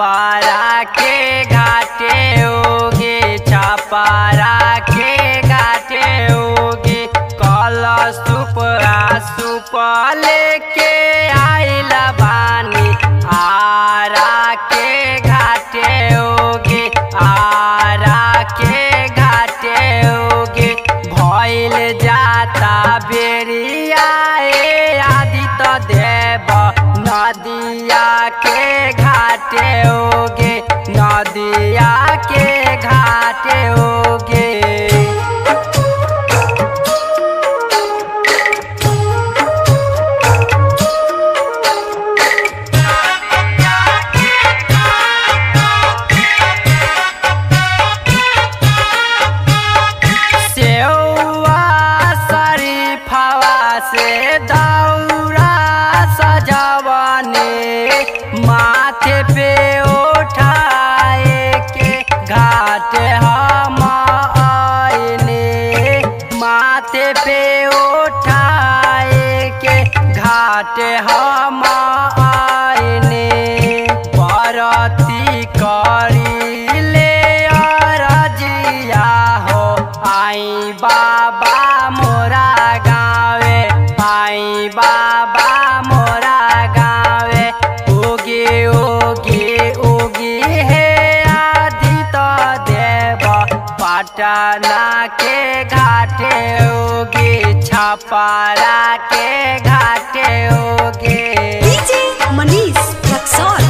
छापारा के घाटे होगे छापारा के घाटे होगे कल सुप सुप लेके आइला बानी आरा के घाटे होगे आरा के घाटे होगे भइल जाता बेरिया ए आदित्य देव नदिया के घाटे होगे नदिया के घाटे होगे सेवा शरीफवा से दौरा सजवने माथे पे उठाए के घाट हम आइने माथे पे उठाए के घाट हम आइने बरती करी ले अरजिया हो आई बाबा मोरा गावे आई बाबा मोरा गावे उगी उगी उगी हे आदित्य देव पटना के घाटे उगी छपारा के घाटे उगी DJ Manish Raxol.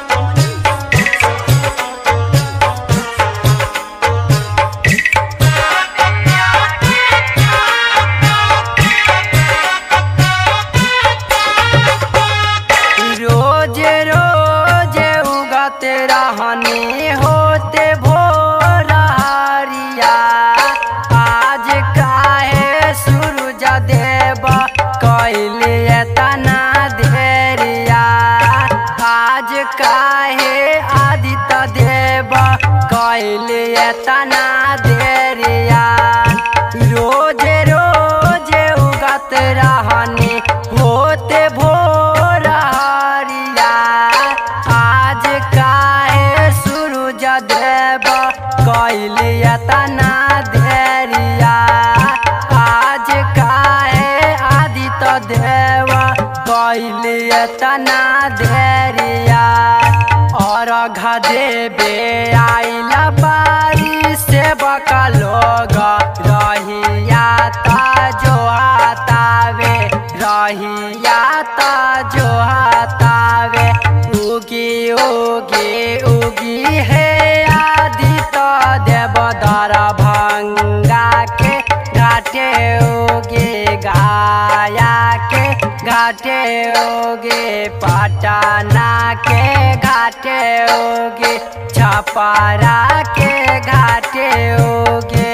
रोज रोज उगत रहनी होते भोर हरिया आज काहे सूरज देव कैले तना धेरिया आज काहे आदित्य देव कैले तना धेरिया रोज रोज उगत रहनी होते भोर हरिया आज काहे सूरज देव कैलिया तना धेरिया आज काहे आदित्य देव कैलिया तना धेरिया और देवे आइला बारी से बका लोग रहिया ता जो हातावे रहिया ता जो हातावे उगी उगी उगी हे आदित्य देव दर भंगा के घाटे उगे गाया के घाटे उगे पटना के घाटे उगे छपारा के घाटे उगे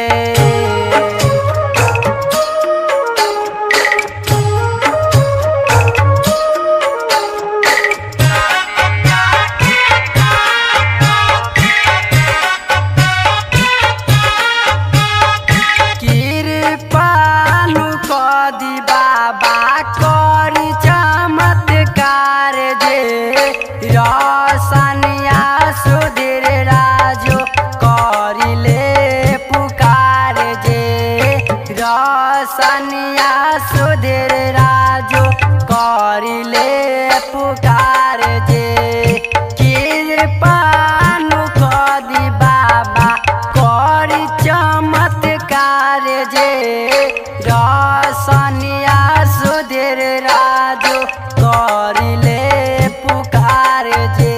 कृपालु कदी बाबा करी चमत्कार जे रसनिया सुधीर राजो करिले पुकार जे रसनिया सुधीर राजो करिले पुकार जे कृपालु कदी बाबा करी चमत्कार जे रसनिया सुधीर राजो करिले पुकार जे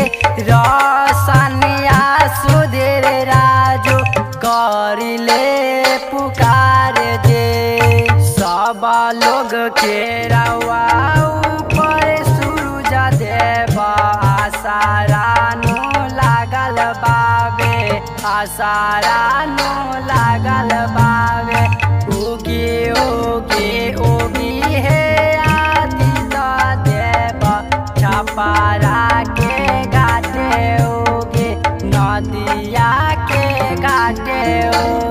रसनिया सुधीर राजो करिले पुकार जे सब लोग के रवा ऊपर सूरज देव आसारानु लागल बावे आसारानु लागल बावे उगी उगी उगी हे आदित्य देव छपारा के घाटे उगे नदिया के घाटे उगे